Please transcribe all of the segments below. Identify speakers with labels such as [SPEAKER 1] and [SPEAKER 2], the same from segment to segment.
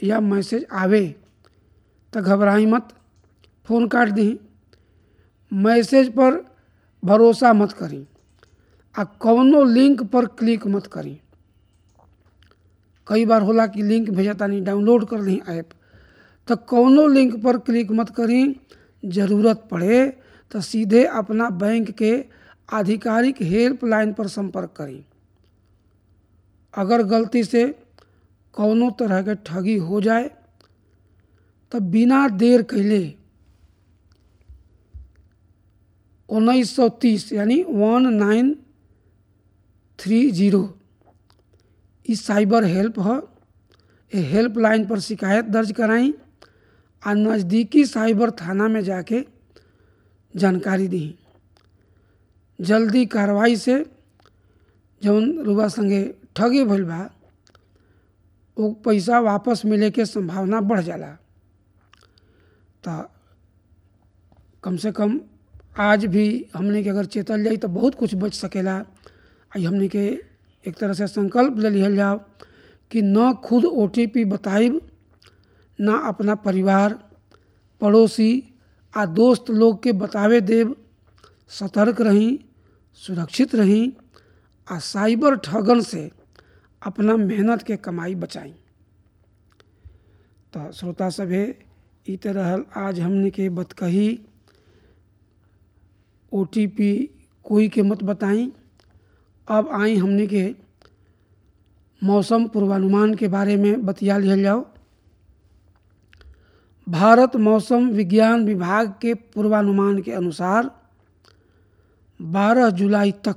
[SPEAKER 1] या मैसेज आवे तो घबराई मत फ़ोन काट दी मैसेज पर भरोसा मत करी आ कौनो लिंक पर क्लिक मत करी कई बार होला कि लिंक भेजा तानी डाउनलोड कर ली ऐप तो कौनो लिंक पर क्लिक मत करी ज़रूरत पड़े तो सीधे अपना बैंक के आधिकारिक हेल्पलाइन पर संपर्क करी अगर गलती से कौनो तरह के ठगी हो जाए तो बिना देर कैले उन्नीस सौ तीस यानी वन नाइन थ्री जीरो ई साइबर हेल्प है ये हेल्पलाइन पर शिकायत दर्ज कराई आ नज़दीकी साइबर थाना में जाके जानकारी दी जल्दी कार्रवाई से जौन रुआ संगे ठगी भइल बा वो पैसा वापस मिले के संभावना बढ़ जाला तो कम से कम आज भी हमने के अगर चेतल जाई तो बहुत कुछ बच सकेला आई हमने के एक तरह से संकल्प ले लिहल जाओ कि न खुद ओ टी पी बताइब ना अपना परिवार पड़ोसी आ दोस्त लोग के बतावे देव सतर्क रही सुरक्षित रही आ साइबर ठगन से अपना मेहनत के कमाई बचाई तो श्रोता सभे ई तरह आज हमने के बतकही ओ टी पी कोई के मत बताई अब आई हमने के मौसम पूर्वानुमान के बारे में बतिया लिहल जाओ भारत मौसम विज्ञान विभाग के पूर्वानुमान के अनुसार 12 जुलाई तक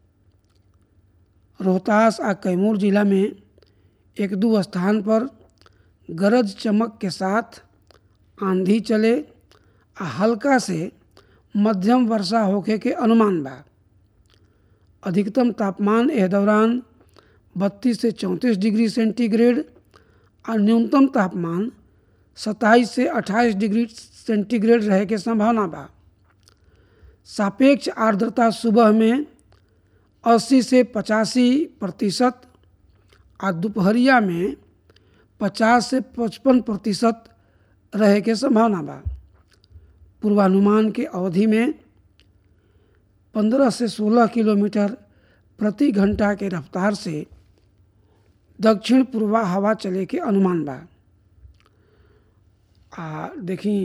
[SPEAKER 1] रोहतास आ कैमूर जिला में एक दो स्थान पर गरज चमक के साथ आंधी चले आ हल्का से मध्यम वर्षा होखे के अनुमान बा अधिकतम तापमान एह दौरान 32 से 34 डिग्री सेंटीग्रेड और न्यूनतम तापमान 27 से 28 डिग्री सेंटीग्रेड रहे के संभावना बा सापेक्ष आर्द्रता सुबह में 80 से पचासी प्रतिशत और दोपहरिया में 50 से 55 प्रतिशत रहे के संभावना बा पूर्वानुमान के अवधि में 15 से 16 किलोमीटर प्रति घंटा के रफ्तार से दक्षिण पूर्वा हवा चले के अनुमान बा आ देखी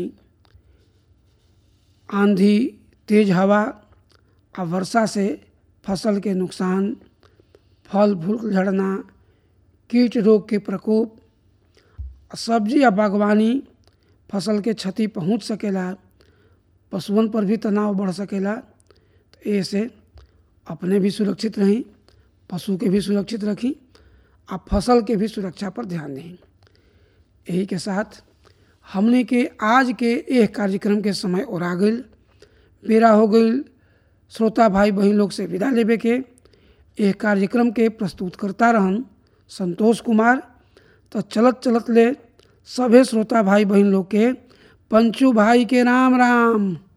[SPEAKER 1] आंधी तेज हवा आ वर्षा से फसल के नुकसान फल फूल झड़ना कीट रोग के प्रकोप सब्जी या बागवानी फसल के क्षति पहुंच सकेला पशुओं पर भी तनाव बढ़ सकेला तो ऐसे अपने भी सुरक्षित रहीं पशु के भी सुरक्षित रखी आ फसल के भी सुरक्षा पर ध्यान दें यही के साथ हमने के आज के एक कार्यक्रम के समय और आ गई बेरा हो गई श्रोता भाई बहन लोग से विदा लेवे के एक कार्यक्रम के प्रस्तुत करता रहन संतोष कुमार तो चलत चलत ले सभे श्रोता भाई बहन लोग के पंचू भाई के राम राम